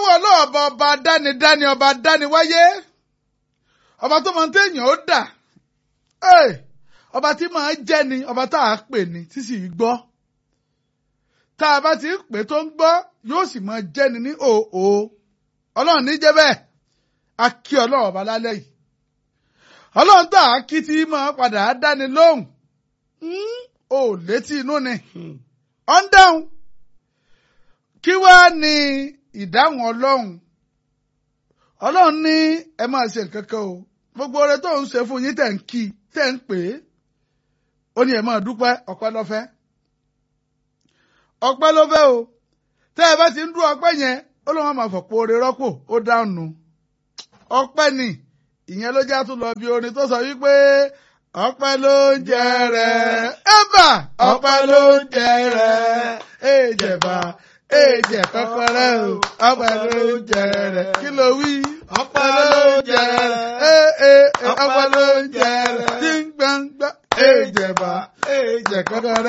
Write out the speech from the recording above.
lọ́wọ́ ọlọ́ọ̀bọ ọba dánidáni ọba dániwáyé ọba tó máa ń téèyàn ó dà Ẹ̀, ọba tí máa jẹ́ ni ọba tá a pè ní tí sì í gbọ́ tá a bá ti ń pè tó ń gbọ́ yóò sì máa jẹ́ ni ní òò ọlọ́run ní jẹ́ bẹ́ẹ̀ a kí ọlọ́run ọba lálẹ́ yìí ọlọ́run tá a kí tí máa padà á dáni lóhùn Hmm, ò létí inú ni ọ̀ ń dáhùn kí wá ní ìdáhùn ọlọ́run ọlọ́run ní ẹ máa ṣe nǹkan kan o gbogbo oore tó ń ṣe fún yín tẹ̀ ń kí tẹ̀ ń pè é ó ní ẹ máa dúpẹ́ ọpẹ́ lọ́fẹ́ ọpẹ́ lọ́fẹ́ o tẹ́ ẹ bá ti ń dún ọpẹ́ yẹn ó lóun máa fọ̀pọ̀ oore rọ́pò ó dáhùn ọpẹ́ ni ìyẹn ló já tún lọ bí orin tó sọ wípé ọpẹ́ ló ń jẹ rẹ ẹbà ọpẹ́ ló ń jẹ rẹ èjẹba èjẹ kọkọrẹ o ọpẹ́ ló ń jẹ rẹ kí ló wí. ọpẹ́ ló ń jẹ ẹ ẹ ọpẹ́ ló ń jẹ rẹ tí ń gbàngbà èjẹba èjẹ kọkọrẹ.